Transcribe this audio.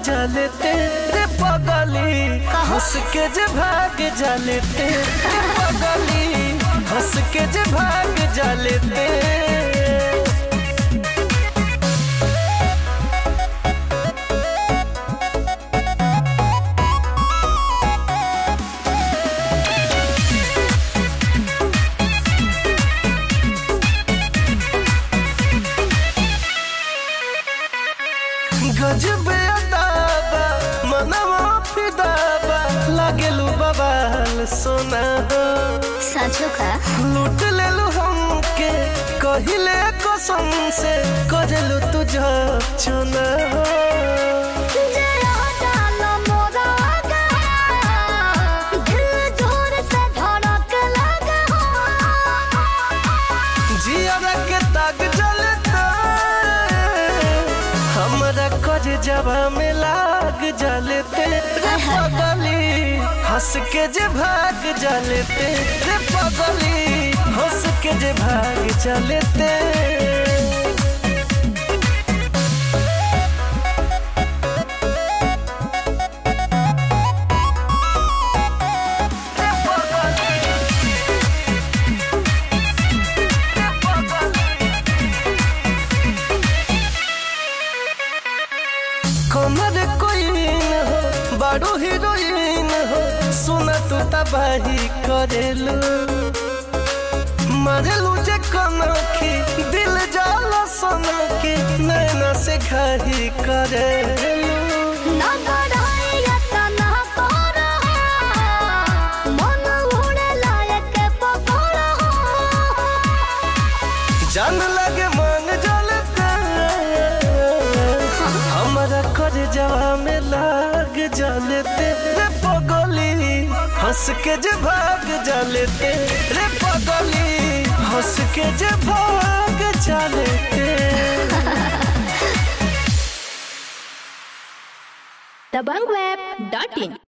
जालेते रे पगली हंस के जे भाग जालेते रे पगली हंस के जे भाग जालेते गजबे अदाबा मनवा फिदाबा लागेलू बबाल सोना हो सचो का लूट लेलू हमके कहिले कसम से करेलू तुझ चुना हो जरा डालो मोरा आगा, दिल जोर से धड़क लगा जियारा के ताक जलता हमरा कज जबा में लाग जलते रे पगली हंस के जे भाग जलते रे पगली हंस के जे भाग जलते कमर कोइन हो बड़ो हीरोइन हो सुना तू तबाही करेलू मरेलू जे कनखी दिल जाला सनखी नैना से घाही करेलू ना बढ़ाइया ता ना तोरा, मन उड़े लायक पकड़ा जान लगे मांग जलते हमारा कर जवा में लाग जलते रे पगली हंस के जे भाग जलते रे पगली हंस के जे भाग जलते दबंगweb.in